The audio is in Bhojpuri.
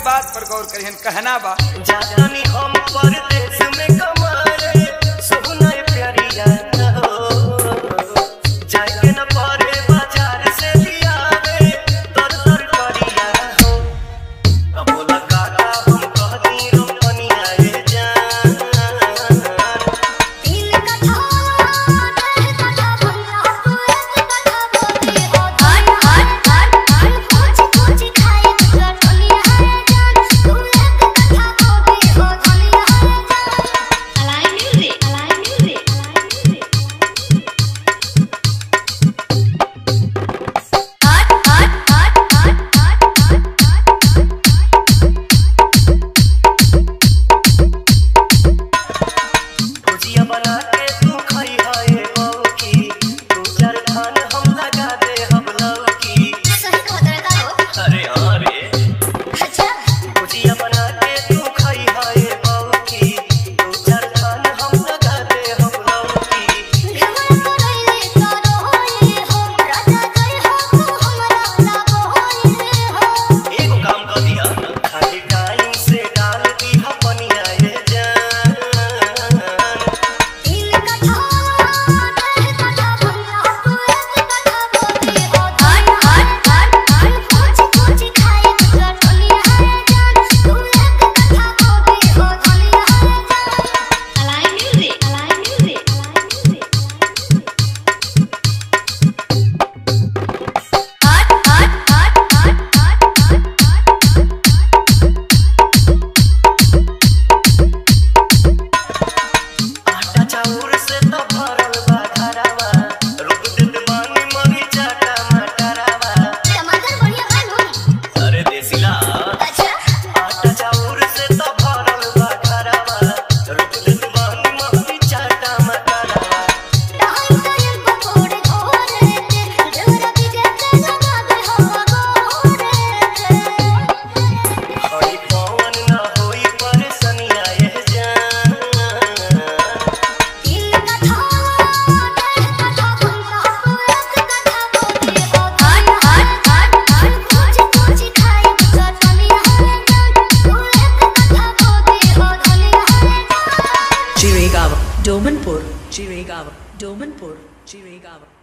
बात पर गौर करिहन कहना बा जातनी हम परदेश में कमाए सोना प्यारिया हो जाके न परे बाजार से लियावे तर तर करिया हो अब बोला काका हम कहती रोपनिया ए जान दिल का था दिल का था भंगा तू एक कथा बोली हो धन हट हट हट खोज खोज खाए तुझा दुनिया है जान तू एक कथा बोली हो दुनिया है जान अलाई म्यूजिक अलाई म्यूजिक अलाई म्यूजिक हट हट हट हट हट हट भुजिया बना के तू खाई है बहू की दू चार खान हम लगा दे हम लौकी सही कहत रहता हो अरे हाँ रे अच्छा भुजिया बना के तू खाई है बहू की दू चार खान हम लगा दे हम लौकी घमर करैले तोरो होई हो राजा जय हो तू हमरा लागो होई हो एगो काम कर दिया खाली टाइम से डाल दी पनिया ये जान दिल का था दिल का था भंगा तू एक कथा बोली हो धन हट हट हट खोज खोज खाए तुझा दुनिया है जान तू एक कथा बोली हो दुनिया है जान अलाई म्यूजिक अलाई म्यूजिक अलाई म्यूजिक हट हट हट हट हट हट आटा चाउर से तो भरल बा घरवा रुक देत बानी मरी चाटा मटरवा टमाटर बढ़िया खाए हो अरे देसिला अच्छा आटा चाउर से तो भरल बा घरवा रुक देत बानी मरी चाटा मटरवा डाल डाल पकोड़े घोरे ते डोरा बिगे ते लगावे हो गोरे ते हरी पवन ना होई परेशानिया ये जान दिल का था दिल का था भंगा तू एक कथा बोली हो धन हट हट हट खोज खोज खाए तुझा दुनिया है जान तू एक कथा बोली हो दुनिया है जान Chirigava, Domanpur, Chirigava, Domanpur, Chirigava.